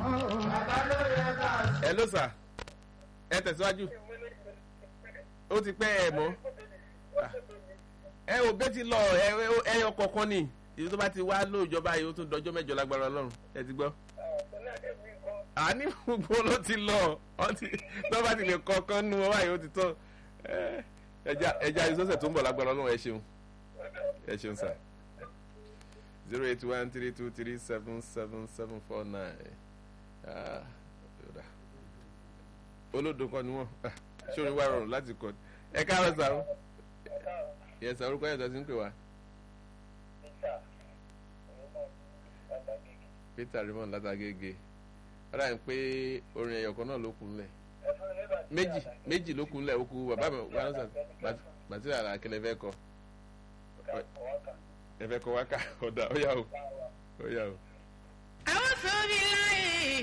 ẹ ló sà ẹ tẹ̀síwájú ó ti pẹ́ ẹ mọ́ ẹ ò bẹ́ẹ̀ ti lọ ẹ ẹyọ kọ̀ọ̀kan ni ìlú tó bá ti wá lóòjọba yìí ó tún dọjọ́ mẹ́jọ lágbára ọlọ́run ẹ ti gbọ́ àní gbogbo ló ti lọ ọtí tó bá ti lè kọ̀ọ̀kan nu ọ báyìí ó ti tán ẹja ẹja ìsọsẹ̀ tó ń bọ̀ lágbára ọlọ́run ẹ ṣeun ẹ ṣeun sà zero eight one three two three seven seven seven four nine olódo kan ni wọn ṣé orin wá rọrùn láti kọ ẹ káàárọ̀ sàrún yẹ sàrún orúkọ yẹn tó ti ń pè wá. peter raymond látàgége ọ̀rọ̀ àyìn pé orin ẹ̀yọ̀ kan náà ló kún lẹ̀ méjì méjì ló kún lẹ̀ ó kú bàbá mi wà lọ́sàn bàtí àrà akẹ́lẹ́ fẹ́ kọ ẹ fẹ́ kọ wákà ọ̀dà ó yà ó ó yà ó. àwọn sọ mi láyé